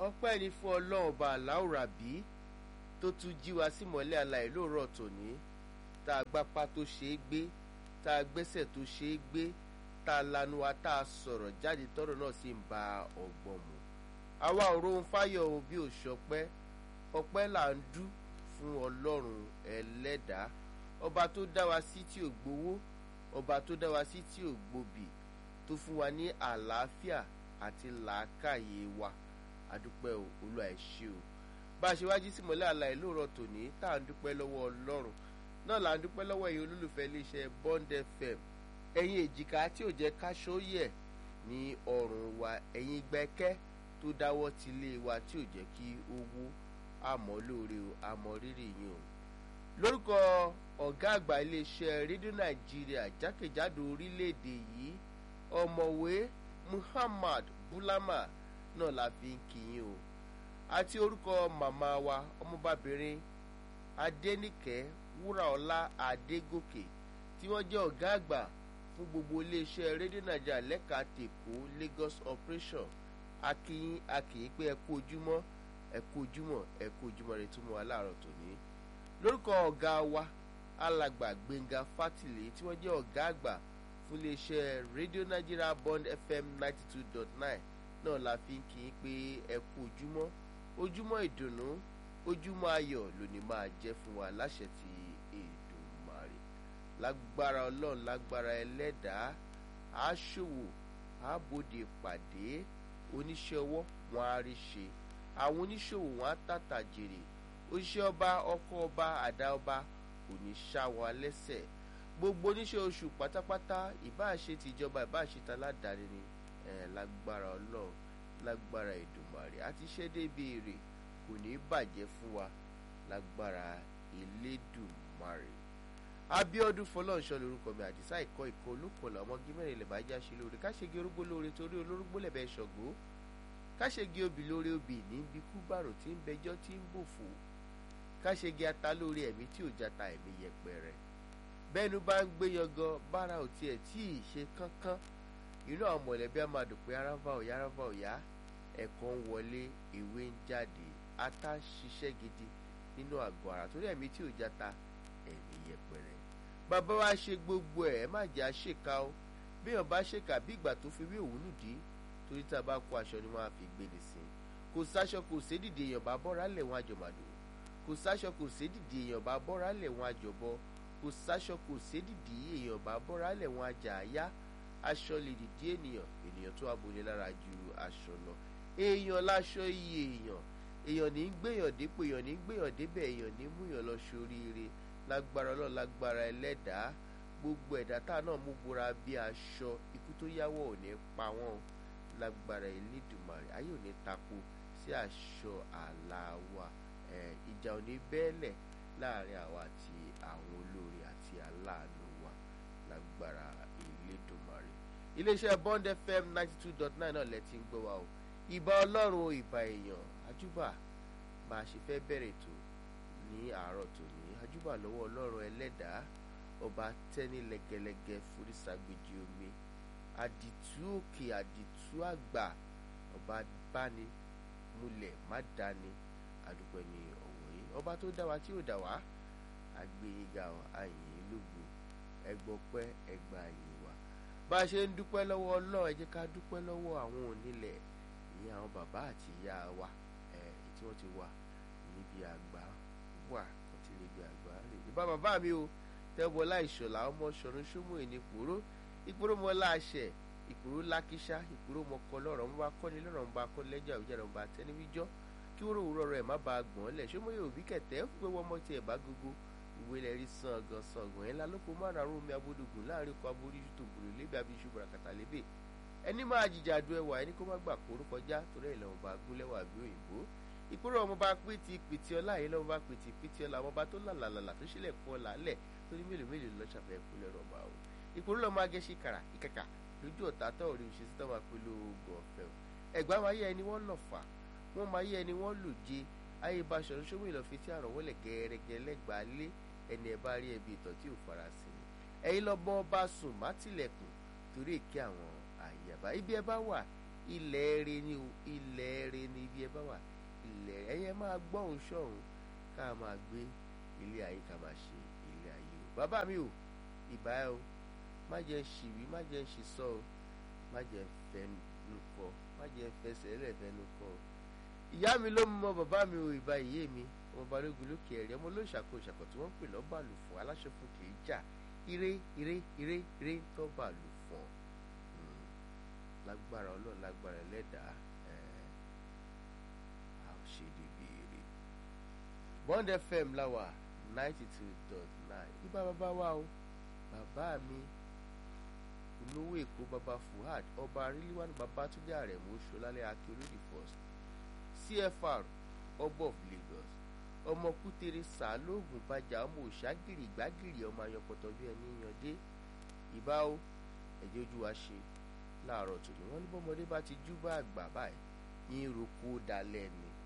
ọpẹ́ ni fún ọlọ́run ọba aláwòrábí tó tún jí wa sí mọ́lẹ̀ aláì lóòrọ̀ tòní tá a gbápá tó ṣe é gbé tá a gbẹ́sẹ̀ tó ṣe é gbé tá a lanu wa tá a sọ̀rọ̀ jáde tọ́rọ̀ náà sì ń ba ọ̀gbọ̀n mu àwa ò rohun fáyọ̀ o bí ò ṣọpẹ́ ọpẹ́ là ń dú fún ọlọ́run ẹlẹ́dàá ọba tó dá wa sí tí ò gbowó ọba tó dá wa sí tí ò gbòbì tó fún wa ní àlàáfíà àti làákàyè wa àdúpẹ́ o olúwa ẹ ṣé o bá a ṣe wájú sí mọ́lẹ̀ àlàyé lóòrọ̀ tòní tá à ń dúpẹ́ lọ́wọ́ ọlọ́run náà là ń dúpẹ́ lọ́wọ́ ẹ̀yin olólùfẹ́ iléeṣẹ́ Bond FM ẹ̀yin èjìká tí ò jẹ́ káṣó yẹ̀ ní ọrùn wa ẹ̀yin gbẹ́kẹ́ tó dáwọ́ ti lé wa tí ò jẹ́ kí owó àmọ́ lóore o àmọ́ rírì yín o lórúkọ ọ̀gá àgbà iléeṣẹ́ rédíò nàìjíríà jákèjádò orílẹ̀-èdè yìí ọ̀mọ̀wé Muhammad Bulama náà la fi ń kí yín o àti orúkọ màmá wa ọmọbabìnrin Adéníkẹ́ Wúràọlá Adégòkè tí wọ́n jẹ́ ọ̀gá àgbà fún gbogbo iléeṣẹ́ rédíò nàìjíríà lẹ́ka tèkó Lagos operation akíyín akíyín pé ẹ kú ojúmọ́ ẹ kú ojúmọ́ ẹ kú ojúmọ́ rẹ túmọ̀ aláàárọ̀ tòní lórúkọ ọ̀gá wa alàgbà Gbénga Fátìlé tí wọ́n jẹ́ ọ̀gá àgbà fún iléeṣẹ́ rédíò nàìjíríà Bond FM ninety two dot nine náà la fi ń kí yín pé ẹ kú ojúmọ́ ojúmọ́ ìdùnnú ojúmọ́ ayọ̀ lónìí máa jẹ́ fún wa láṣẹ ti Èdùmàrè lágbára ọlọ́run lágbára ẹlẹ́dàá àṣòwò àbòdè pàdé oníṣẹ́ ọwọ́ wọn á rí ṣe àwọn oníṣòwò wọn á tàtà jèrè òṣìṣẹ́ ọba ọkọ ọba àdá ọba kò ní ṣá wọn lẹ́sẹ̀ gbogbo oníṣẹ́ oṣù pátápátá ìbáṣe tìjọba ìbáṣe taládàáni ni ẹ̀ lágbára ọlọ́run lágbára Èdùmàrè àti iṣẹ́ débi èrè kò ní bàjẹ́ fún wa lágbára Elédùmarè Abíọ́dún Fọlọ́runṣọ́ lórúkọ mi àdìsá ìkọ́ ìkọ́ olókòlá ọmọge mẹ́rin lè bá já ṣe lóore káṣegi orógbó lóore torí olórógbó lẹ̀bẹ̀ ṣọ̀gbó káṣegi obì lóore obì ní bí kúbàrò tí ń bẹjọ́ tí ń bòfò káṣegi ata lóore ẹ̀mí tí ò jata ẹ̀mí yẹpẹrẹ bẹ́ẹ̀nu bá ń gbé yangan bára ò tiẹ̀ tí ì ṣe kánkán inú àwọn mọ̀lẹ́bí á máa dùn pé aráfà òyá aráfà òyá ẹ̀kọ́ ń wọlé ìwé ń jáde ata ṣiṣẹ́ gidi nínú àgọ́ ara torí ẹ̀mí tí ò jata ẹ̀mí yẹpẹrẹ bàbá wa ṣe gbogbo ẹ̀ ẹ má jẹ́ àṣekà o béèyàn bá ṣèkà bí ìgbà tó fi wí òun nùdí torí tá a bá kó aṣọ ni wọ́n á fi gbé ní sí i kò sáṣọ kò sédìdì èèyàn bá bọ́ra lẹ̀ wọ́n àjọmàdò kò sáṣọ kò sédìdì èèyàn bá bọ́ra lẹ̀ wọ́n àjọbọ kò sáṣọ kò sédìdì èèyàn bá bọ́ra lẹ̀ wọ́n àjà àyá aṣọ lè dìdí ènìyàn ènìyàn tó abolé lára ju aṣọ lọ èèyàn láṣọ iye èèyàn èèyàn ní gbéyàn dépò èèyàn ní gbéyàn débẹ̀ èèyàn ní múyàn lọ sóríire lágbára ọlọ́run lágbára ẹlẹ́dàá gbogbo ẹ̀dá tá náà mú bora bí aṣọ ikú tó yáwọ̀ ò ní pa wọ́n lágbára Elédùmarè ayé ò ní tako sí aṣọ àlà wa ìjà ò ní bẹ́ẹ̀lẹ̀ láàrin àwa àti àwọn olórí àti aláàánú wa lágbára Elédùmarè iléeṣẹ́ Bond FM ninety two dot nine náà lẹ́tí ń gbọ́ wa o ìbà ọlọ́run o ìbà èèyàn àjúbà bá a ṣe fẹ́ bẹ̀rẹ̀ ètò ní àárọ̀ tòní àjúbà lọ́wọ́ ọlọ́run ẹlẹ́dàá ọba tẹ́ni lẹ́gẹ́lẹ́gẹ́ forísàgbèjì omi àdìtú òkè àdìtú àgbà ọba báni múlẹ̀ má dání àdúpẹ́ ní ọ̀wọ́ yìí ọba tó dá wa tí ò dá wa àgbéyìnga àyìn lógo ẹgbọ́pẹ́ ẹgbà àyìn wa bá a ṣe ń dúpẹ́ lọ́wọ́ ọlọ́run ẹ jẹ́ ká dúpẹ́ lọ́wọ́ àwọn onílẹ̀ ìyẹn àwọn bàbá àti ìyá wa ẹ̀ tí wọ́n ti wà níbi àgbà wà wọ́n ti lè bí àgbà rè ìbá bàbá mi o tẹ́wọ́lá ìṣọ̀lá ọmọ ṣọ̀run ṣómù ìní ìpòró ìpòró mọ́ láṣẹ ìpòró lákíṣá ìpòró mọ́ kọ́ lọ́rọ̀ ń bá kọ́ni lọ́rọ̀ ń bá kọ́ lẹ́jọ́ àwùjọ ń bá tẹ́niwíjọ́ kí wọ́n rò rẹ̀ má bàa gbọ́n lẹ̀ ṣé mo yóò bí kẹ̀tẹ́ ó gbé wọ́n mọ́ tiẹ̀ bá gógó ìwé lẹ̀ rí sàngàn sàngàn ẹ̀ lálóko márùn àrùn omi abódògùn láàrin kọ aborí tó gbòòrò lébi abiṣu bùràkàtà lébè ẹni máa jìjà du ẹwà ẹni kó má gbà kóró kọjá torí ẹ̀ lọ́wọ́ bá gúnlẹ́wà bí òyìnbó ìkúrò ọmọ bá pìtì pìtì ọlá yìí lọ́wọ́ bá pìtì pìtì ọlá ọmọ bá tó làlàlà tó ṣílẹ̀ kún ọlá lẹ̀ tó ní mélòó mélòó lọ́ ṣàfẹ́ kúlẹ̀ rọ̀bà o ìkúrò lọ́mọ agẹ́sí kàrà ìkàkà lójú ọ̀tá tó rí òṣìṣẹ́ tó máa pẹ̀lú oògùn ọ̀fẹ́ o ẹ̀gbá máa yẹ ẹni wọ́n lọ̀ fà wọ́n máa yẹ ẹni wọ́n lò jẹ ayé baṣọ ṣọ́wọ́ ìlọ́fi tí àrùn wọlé gẹ́rẹ́gẹ́ lẹ́gbàá lé ẹni ẹ bá rí ẹbí ìtọ́ tí ò fara sí ni ẹ̀yin lọ́gbọ́n bá sùn má tilẹ̀kùn torí èké àwọn àyàbá ibi ẹ bá wà ilẹ̀ eré ni o ilẹ̀ eré ni ibi ẹ bá wà ilẹ̀ ẹ̀yẹ máa gbọ́hùn sọ̀hún ká máa gbé ilé ayé ká máa ṣe ilé ayé o bàbá mi o ìbá ẹ o má jẹ́ ń ṣìwí má jẹ́ ń ṣìsọ o má jẹ́ ń fẹnu kọ má jẹ́ ń fẹsẹ̀ ẹlẹ́fẹ̀ẹ́nu kọ o ìyá mi ló mọ bàbá mi o ìbá ìyé mi ọmọ balógun lókè ẹ̀rí ọmọ olóṣàkó ìṣàkó tí wọ́n ń pè lọ́bàlù fún aláṣẹ fún kì í jà ire ire ire ire ń tọ́ bàlù fún ọ lágbára ọlọ́run lágbára ẹlẹ́dàá a ò ṣe débi ire Bond FM láwà ninety two dot nine ibà bàbá wa o bàbá mi olówó èkó bàbá Fuad ọba arílíwánu Babátúndé Àrẹ̀mú Ṣọlálẹ́ Akérèdí first CFR ọbọ of Lagos ọmọ kútere sàlóògùn bàjá ọmọ òṣàgìrì gbàgìrì ọmọ ayọpọtọ bí ẹni yànjẹ ìbá o ẹjẹ ojú wa ṣe láàárọ̀ tòní wọ́n ní bọ́mọdé bá ti jú bá àgbà báyìí yín roko dalẹ̀ ni